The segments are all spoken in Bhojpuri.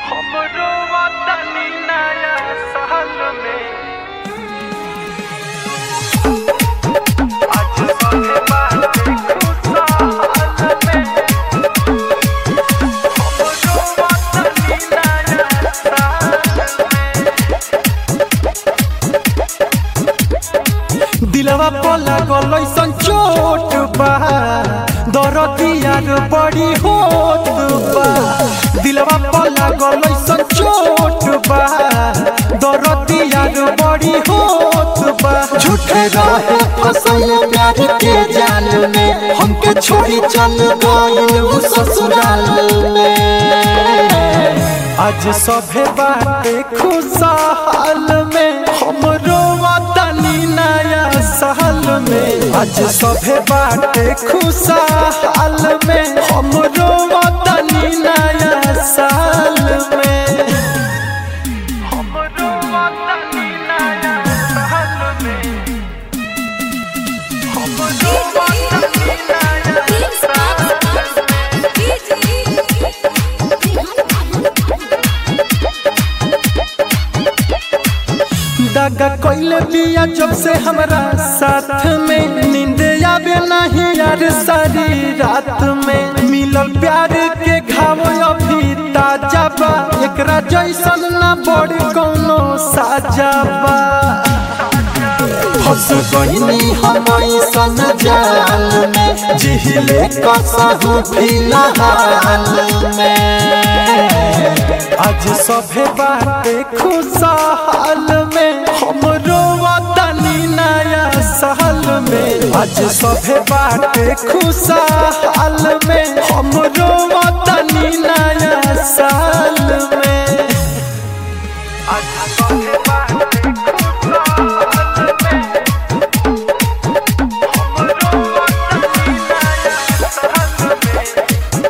हमरो वतनी नया साल में आज सभे बाटे खुशहाल में हमरो वतनी नया साल में दिलवा पला गलैसन चोट बा दरदियार बड़ी होत बा दिलवा पला गलैसन चोट बा दरदियार बड़ी होत बा झूठे रहे फसल प्यार के जाल में हमके छोड़ी चल गइल उ ससुराल में आज सभे बाटे खुशहाल में हमरो वतनी नया साल में आज सभे बाटे खुशहाल में हमरो वतनी नया साल में हमरो वतनी नया साल में हमरो वतनी नया साल दगा कोइले बिया जब से हमरा साथ में नींद आवे नहीं यार सारी रात में मिलल प्यार के घाव अभी ताजा बा एकरा जैसन ना बड़ कोनो साजा बा फंस गइनी हम ऐसन जाल में जिहिले कसहु फिलहाल में आज सभे बाटे खुशहाल में हमरो वतनी नया साल में आज सभे बाटे खुशहाल में हमरो वतनी नया साल में आज सभे बाटे खुशहाल में हमरो वतनी नया साल में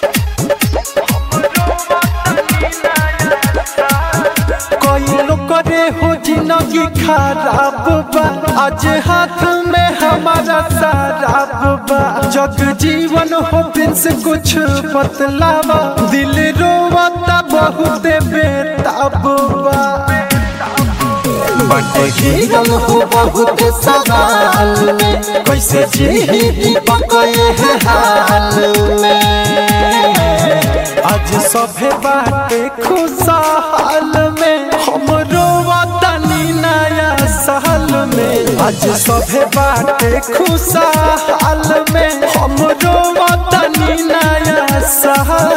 हमरो वतनी नया साल कोई लोग करे हो जिंदगी खराब बा आज हाथ में हमारा शराब बा जग जीवन हो प्रिंस कुछ बतलावा दिल रोवता बहुत बेताब बा बट घिरल हो बहुत सवाल में कैसे जी दीपक ये हाल में आज सभे बाटे खुशहाल में हमरो वतनी नया साल में आज सभे बाटे खुशहाल में हमरो वतनी नया साल